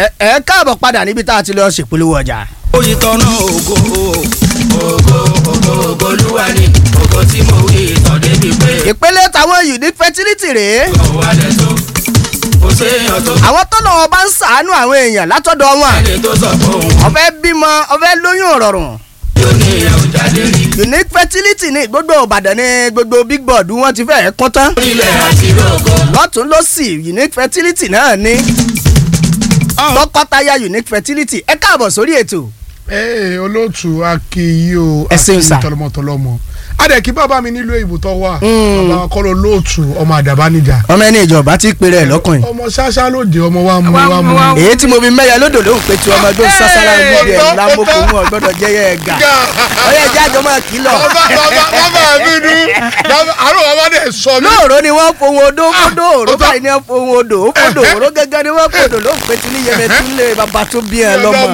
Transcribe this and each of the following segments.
ẹ ẹ káàbọ̀ padà níbi tá a ti lọ ṣèpolówó ọjà. oyin tọ́nà ògo ògo ògo ògo olúwa ni ògo tí mo wí ìtàn débi pé ìpele tàwọn unique fertility rèé ọ̀wọ́ alẹ́ tó kò séèyàn tó àwọn tó lọ́wọ́ bá ń sàánú àwọn èèyàn látọ̀dọ̀ wọn ẹni tó sọ fún òun ọ̀fẹ́ bímọ ọ̀fẹ́ lóyún rọrùn yóò ní ìyẹn ò jáde rí unique fertility ní gbogbo ìbàdàn ní gbogbo big board wọn ti fẹ́ẹ́ kún tán ilẹ̀ àti rògbò lọ́tún lọ́sì unique fertility náà ní tọkọtaya unique fertility ẹ káàbọ̀ sórí ètò ee olóòtú akíyí o Ẹ ṣeun sà. tọlọmọtọlọmọ adẹ̀kí bàbá mi nílùú èyìnbó tó wà Mm. bàbá kọ́ ló lóòtú ọmọ àdàbánijà ọmọ ẹni ìjọba ti pèrè ẹ lọkùnrin ọmọ ṣáṣá lóde ọmọ wa mú Wa wa mú, mú wa mú. èyí tí mo fi mẹ́yà lódò ló ń pe tí ọmọ ẹgbẹ́ sásárá Hey, níbi ẹ̀ ọ̀tọ̀, lámòkò ọ̀tọ̀. mú ọgbọ́dọ̀ jẹ́yẹ ẹ̀gà Ga. ọyẹ ẹjẹ́ àjọ máa kìlọ̀ bàbá bàbá bàbá mi nu bàbá àrùn bàbá dẹ̀ sọ mi. lóòrò ni wọ́n fohùn odó fódò òró ọ̀tọ̀. báyìí ni wọ́n fohùn odò ó fódò òró gẹ́gẹ́ ni wọ́n fòdò ló ń pe tí ní yẹmẹ tí ń lé bàbá tó bí ẹ lọ́mọ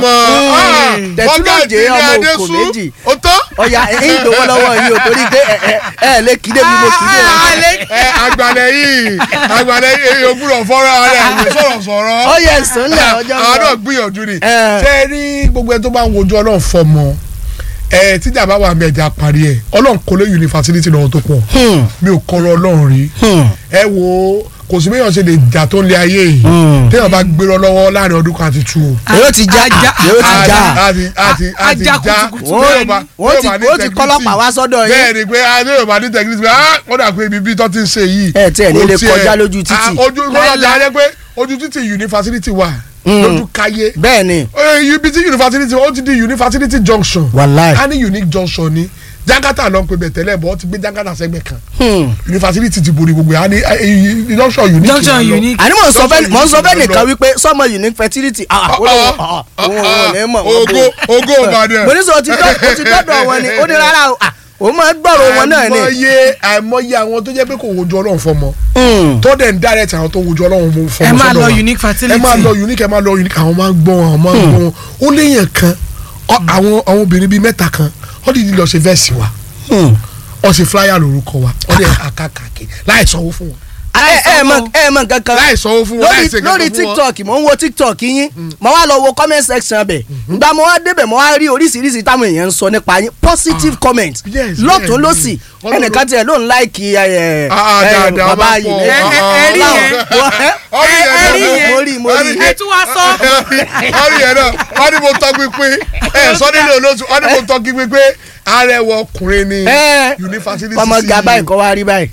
tẹ̀sílóòjé ọmọ òkò méjì ó tán. ọ̀yà ẹ̀yìn ìdòwò lọ́wọ́ yìí ò torí pé ẹ ẹ ẹ lè kí débi mo kí dé ẹ àgbàlẹ̀ yìí àgbàlẹ̀ yìí èyí ògbúrọ̀ fọ́nrán rẹ̀ ìwé sọ̀rọ̀ sọ̀rọ̀. ọyẹ ìsúnlẹ̀ ọjọ́ àwọn náà náà gbìyànjú ni. Ẹ. ṣé ẹ rí gbogbo ẹ tó bá ń wojú ọlọ́run fọmọ ẹ tíjà bá wà mẹ́jà parí ẹ ọlọ́run kò lè yunifásitì lọ́wọ́ tó pọ̀ Hmm, mi ò kọ́rọ̀ ọlọ́run rí hmm, ẹ wo kò sí béèyàn ṣe lè jà tó ń lé ayé yìí Hmm. téèyàn bá gbérọ lọ́wọ́ láàrin ọdún kan àti tu o. èrò ti já Ajá. èrò ti já àti àti àti Ajá já kùtùkùtù wọ́n téèyàn bá- wọ́n ti téèyàn bá ní wọ́n ti integrity. kọ́lọ́pàá wá sọ́dọ̀ yín bẹ́ẹ̀ ni pé adéyọ̀ bá ní tẹ̀gídì pé ah wọ́n dà pé ibi bí tó ti ń ṣe yìí. Ẹ tiẹ̀ ní kò lè tiẹ̀- kọjá lójú títì. Ah, ojú kọjá jẹ́ pé ojú títì yunifásitì wà Mm. lójú káyé bẹ́ẹ̀ ni Eh, ibi tí yunifásitì ó ti di yunifásitì junction wàláì a ní unique junction ni jangata ló ń pe bẹ̀ tẹ́lẹ̀ bọ́ ó ti gbé jangata sẹ́gbẹ̀ kan Hmm. yunifásitì ti borí gbogbo ẹ̀ a ní eh, eh, junction unique Junction là ń lọ. unique. àní mò ń sọ Junction fẹ́ mò ń sọ fẹ́ unique nìkan ló ń lọ. wípé sọmọ unique fertility ah ó lóun ah, òun òun ò ní mọ̀ wọ́n ogo ogo ìbàdàn mo ní sọ ti dọ́ o ti dọ́dọ̀ wọn ni ó ní rárá o ah òun máa gbọ́rọ̀ wọn náà ni. àìmọye àìmọye àwọn tó jẹ́ pé kò wojú ọlọ́run fọmọ Hmm. tó dẹ̀ ń direct àwọn tó wojú ọlọ́run mú fọmọ ẹ máa sọ́dọ̀ lọ wa. unique fertility. ẹ máa lọ unique ẹ máa lọ unique àwọn máa ń gbọ́ wọn àwọn máa ń gbọ́ wọn ó léèyàn kan ọ- àwọn àwọn obìnrin bíi mẹ́ta kan ó dìde lọ ṣe vẹ́ẹ̀sì wa Hmm. ó ṣe flyer lórúkọ wa ó dẹ̀ àkàkàkì láì sanwó fún wọn ẹ ẹ mọ ẹ mọ kankan láì sanwó fún wọn láì lórí ṣe lórí kankan fún wọn. tiktok mò ń wo tiktok yín mo wá lọ wo comment section bẹ̀ gba mo wá débẹ̀ mo wá rí oríṣiríṣi táwọn èèyàn ń sọ nípa yín positive comment yes, lọ́tún bẹ́ẹ̀ lọ́sì ni. Ọlọ́run- ẹnìkan tiẹ̀ ló ń láìkì ẹ Ah, ah, ẹ dáadáa, bàbá máa yìí pọ̀. ní- Ẹ- ẹ- ẹ rí Ọlọ́run- yẹn. wọ́n- ẹ- Ọrí ẹ- yẹn ẹ rí náà. yẹn. mo rí mo rí ẹ tún wá sọ. ọrí yẹn náà wọ́n ní mo tọ́ pínpín ẹ sọ nílé olóṣù wọ́n ní mo tọ́ kí pínpín arẹwà ọkùnrin ni ẹ yunifásitì ọmọ ga báyìí kọ́ wá rí báyìí.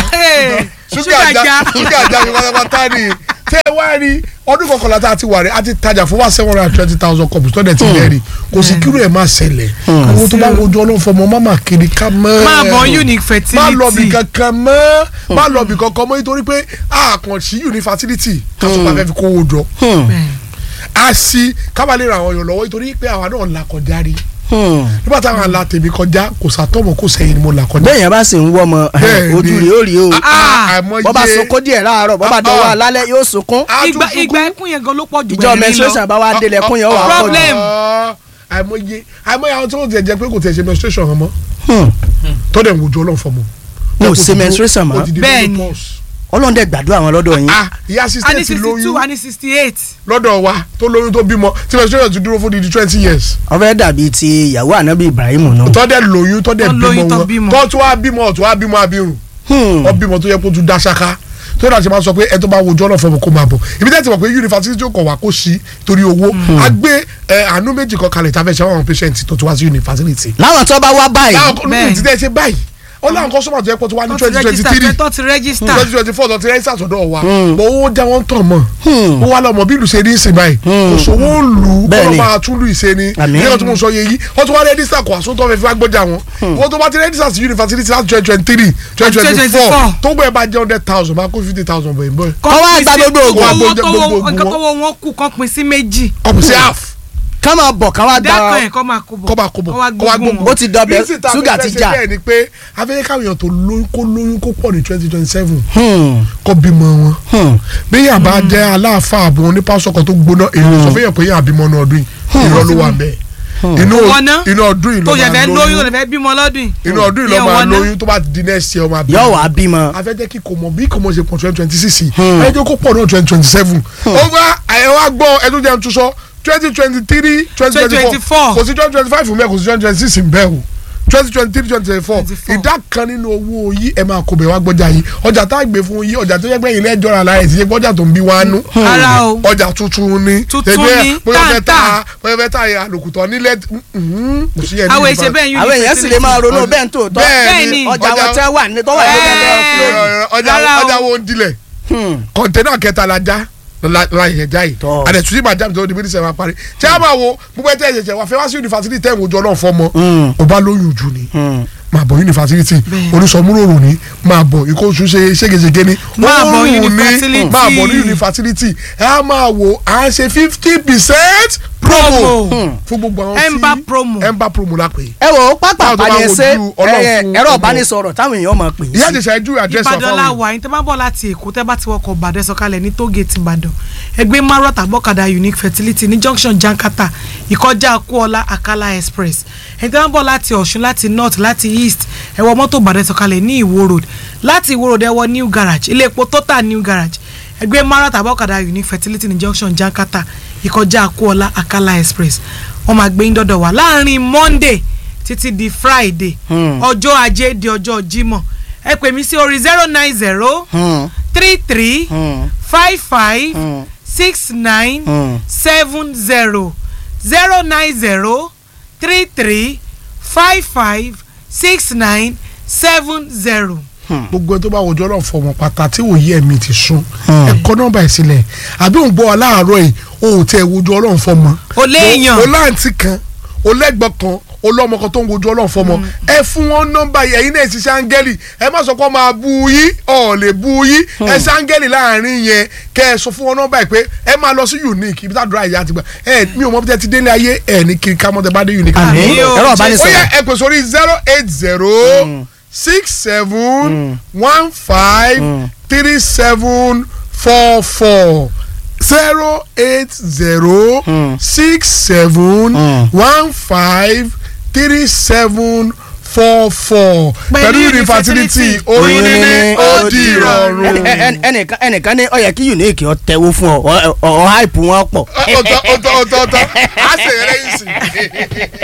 ṣúgà já ṣúgà já mi pátápátá ni tẹ wá rí ọdún kọkànlá tá a ti wà rẹ a ti tajà fún wa seven hundred and twenty thousand cups tó dẹ̀ ti lẹ́rìí kò sí kírú ẹ̀ máa ṣẹlẹ̀ owó tó bá wojú ọlọ́run fọmọ má má kiri ká mọ́ máa bọ̀ unique fertility. má lọ bì kankan mọ́ má lọ bì kankan mọ́ nítorí pé àkànṣí yunifásitì kásùpá fẹ́ fi kówó jọ a sì kábàlẹ̀ ra àwọn èèyàn lọ́wọ́ nítorí pé àwa náà là kọjá rí nígbà táwọn àlà tèmi kọjá kò sàtọ́mọ̀ kò sẹ́yìn ni mo là kọjá. bẹ́ẹ̀ yẹn bá sì ń wọ́ ọmọ Bẹ́ẹ̀ ni. ojú rẹ̀ ó rí o Ah, àìmọye- bọ́ bá sunkún díẹ̀ láàárọ̀ bọ́ bá Ah, dọ̀wọ́ ah. alálẹ̀ yóò sunkún A tún ìgbà sunkún. ìgbà ẹkún yẹn gan ló pọ̀ jù ìjọ bẹ́ẹ̀ ní lọ. menstruation bá wá délẹ̀ kún yẹn ó wà á pọ̀ jù. Problem. Ah, àìmọye àìmọye àwọn tí wọ́n ti jẹ́ pé kò tẹ̀ ṣe menstruation hàn mọ́ Hmm. tó dẹ̀ ń wojú ọlọ́run fọmọ. Wọn ò ṣe menstruation mọ́. Bẹ́ẹ̀ ni. ọlọ́run dẹ̀ gbàdúrà wọn lọ́dọ̀ yín. ah ìyá a ní assistant sixty two lóyún a ní sixty eight. lọ́dọ̀ wa tó lóyún tó bímọ tí menstruation ti dúró fún di twenty years. wọ́n fẹ́ dàbí ti ìyàwó ànábì Ibrahim náà. tó dẹ̀ lóyún tó dẹ̀ Tó lóyún, tó bímọ bímọ. wọn tó tún wá bímọ tó wá bímọ abirùn Hmm. wọ́n bímọ tó yẹ kó tún dá ṣáká tó dà ṣe máa sọ pé ẹ tó bá wojú ọlọ́run fọmọ kó máa bọ̀ ibi tẹ́ ti mọ̀ pé yunifásitì tó kọ̀ wá kó sí torí owó a gbé ẹ, àánú méjì kan kalẹ̀ tá a fẹ́ ṣe àwọn patient tó ti wá sí yunifásitì. láwọn tó bá wá báyìí. láwọn kan Bẹ́ẹ̀. ní ìdílé ṣe báyìí ó láwọn kọ́sọ́mà tó yẹ kó tó wá ní tó ti twenty twenty register three tó ti register. twenty twenty four tó ti rẹ́sà sọ̀dọ̀ wa bọ̀ owó jẹ́ wọ́n tàn mọ́ Hmm. ó wá lọ́mọ bí ìlú ṣe ní ìsìn báyìí kò sówó ń lù ú kó Bẹ́ẹ̀ni. lọ́ máa tún lù ìṣe ni Àmín. nígbà tó mo sọ yẹ yìí wọ́n tún wá rẹ́dísà kó àsótọ́ fẹ́ fi wá gbọ́jà wọn wọ́n tó bá ti rẹ́dísà sí yunifásitì láti twenty twenty three twenty twenty four 2024. tó gbọ́ ẹ bá jẹ́ hundred thousand máa kó fifty thousand bọ̀ ẹ̀ bọ́ ẹ̀ Kọ́ wá gba gbogbo ògùn. owó Gbogbo- tó gbogbo wọ ògùn nǹkan wọn. tó wọ wọn kù kan pín sí méjì. ọ̀pọ̀ sí half ká máa bọ̀ ká wá dákan gba ẹ̀ kọ́ máa kó bọ̀. kọ́ bá kó bọ̀ kọ́ wá kọ́ wá gbógun gbógun wọn. ó ti dọbẹ̀ Reason tá a ṣúgà fi ti fẹ́ ṣe já. bẹ́ẹ̀ ni pé afẹ́yẹ́ káwọn èèyàn tó lóyún kó lóyún kó pọ̀ ní twenty twenty seven Hmm. kọ́ bímọ wọn Hmm. bí yàn bá jẹ́ aláàfáà àbò onípasọ̀kọ̀ tó gbóná èèyàn sọ fẹ́yàn pé yàn àbímọ ní ọdún yìí irọ́ ló wà bẹ́ẹ̀ inú Wọ́n ná. inú ọdún yìí ló tó yẹ máa fẹ́ lóyún tó lóyún lè fẹ́ bímọ lọ́dún yìí. inú ọdún yìí ló Ìyẹn máa wọ́n ná. lóyún tó bá di next year ọmọ yóò wá bímọ. afẹ́jẹ́ kí kò mọ̀ bí kò mọ̀ ṣe pọ̀ twenty twenty six ẹ jẹ́ kó pọ̀ náà twenty twenty seven ó wá ẹ wá gbọ́ ẹ tó jẹun tún sọ twenty twenty three twenty twenty four 2024. kò sí twenty twenty five fún mi kò sí twenty twenty six ń bẹ́ẹ̀ o twenty twenty three twenty twenty four 24. ìdá kan nínú owó yìí ẹ máa kó bẹ̀ wá gbọ́jà yìí ọjà tá a gbé fún yìí ọjà tó yẹ pé ilé ẹjọ́ ra lára ẹ̀ ti yẹ gbọ́jà tó ń bí wá nú Ara o. ọjà tuntun ni Tuntun Ẹgbẹ́ ni, bóyá fẹ́ ta táǹtà. bóyá fẹ́ ta àlòkùtọ̀ nílẹ̀ mhm, kò sí ẹ̀ ní àwọn ìfà- èsè bẹ́ẹ̀ yún àwọn èèyàn sì lè máa ronú bẹ́ẹ̀ tó tọ́ Bẹ́ẹ̀ ni. ọjà ọjà- wọn tẹ́ wà ní tọ́wọ́ ìlú gẹ́gẹ́ Ẹ́ẹ̀. ọjà Rárá o. ọjà wo ń dilẹ̀ kọ̀ǹtẹ́nà kẹta la já la la yẹ já yìí Tọ́. àdẹ̀tù sí màjá mi tó di bí sẹ́wọ̀n parí tí a máa wo gbogbo ẹ̀ tẹ́ ẹ̀ ṣẹ̀ṣẹ̀ wà fẹ́ wá sí yunifásitì tẹ́ ẹ̀ wòjọ́ náà fọmọ o bá lóyún jù ni máa bọ̀ yunifásitì onísọmúròrò ni máa bọ̀ ikú oṣù ṣe ségesège ni Máa bọ̀ Oorun ni, yunifásitì. máa bọ̀ ní yunifásitì ẹ á máa wo à ń ṣe fifty percent promo Promo. fún gbogbo àwọn tí Emba promo. Emba promo la pè é ẹ wò ó pápá Báwo tó bá àpàdé ṣe wojú Ọlọ́run ẹ, fún ẹ̀rọ ọmọ. ìbánisọ̀rọ̀ táwọn èèyàn máa pè é ìyá sí. àjẹsà ẹjú àdírẹ́sì ìbàdàn la wà yín tẹ́ bá bọ̀ láti èkó tẹ́ bá ti wọkọ̀ ìbàdàn sọ̀kalẹ̀ ní tógèètì ìbàdàn ẹgbẹ́ marot àbọ̀kadà unique fertility ní junction jankata ìkọjá kúọlá akala express ẹni tẹ́ bá bọ̀ láti ọ̀ṣun láti north láti east ẹ wọ mọ́tò ìbàdàn sọ̀kalẹ̀ ní ìwó road láti ìwó road ẹ wọ new garage ilé epo total new garage ẹgbẹ́ marot àbọ̀kadà unique fertility ní junction jankata ìkọjá kúọlá akala express wọ́n máa gbé yín dọ́dọ̀ wá láàrin monday títí di friday Hmm. ọjọ́ ajé di ọjọ́ jímọ̀ ẹ pè mí sí orí zero nine zero Hmm, three three hmm, five five hmm, six nine hmm. seven zero zero nine zero three three five five six nine seven zero. gbogbo ẹ tó bá wọjọ náà fọmọ pátá tí òye ẹ̀mí ti sún Hmm. ẹ kọ nọ́mbà ẹ sílẹ̀ àbí òun gbọ́ wa láàárọ̀ yìí o ò tẹ wojú Ọlọ́run fọmọ. O léèyàn. o láǹtí kan o lẹ́gbọ̀n kan o lọ́mọ kan tó ń wojú Ọlọ́run fọmọ ẹ fún wọn nọ́mbà yìí ẹ̀yin náà ṣiṣẹ́ áńgẹ́lì ẹ má sọ pé ọ máa bu yín ọ̀ lè bu yín ẹ ṣe áńgẹ́lì láàrin yẹn kẹ ẹ sọ fún wọn nọ́mbà yìí pé ẹ máa lọ sí unique ibi tá a dúrà ìyá àti gbà ẹ mi ò mọ bí tẹ ti délé ayé ẹ ní kiri ká mọ́ tẹ bá dé unique. àmì Àmì o, ẹ̀rọ ó ìbánisọ̀rọ̀ yẹ ẹ pè sórí zero eight zero six seven one five three seven four four zero eight zero six seven one five three seven four four pẹ̀lú infertility oyún níní ó di ìrọ̀rùn. Ẹni- ẹni- ẹnìkan ẹnìkan ní ó yẹ kí unique ọ tẹ̀wó fún ọ ọ ọ hype wọn pọ̀. ọ̀tọ̀ ọ̀tọ̀ ọ̀tọ̀ ọ̀tọ̀ á ṣe eré yìí sí.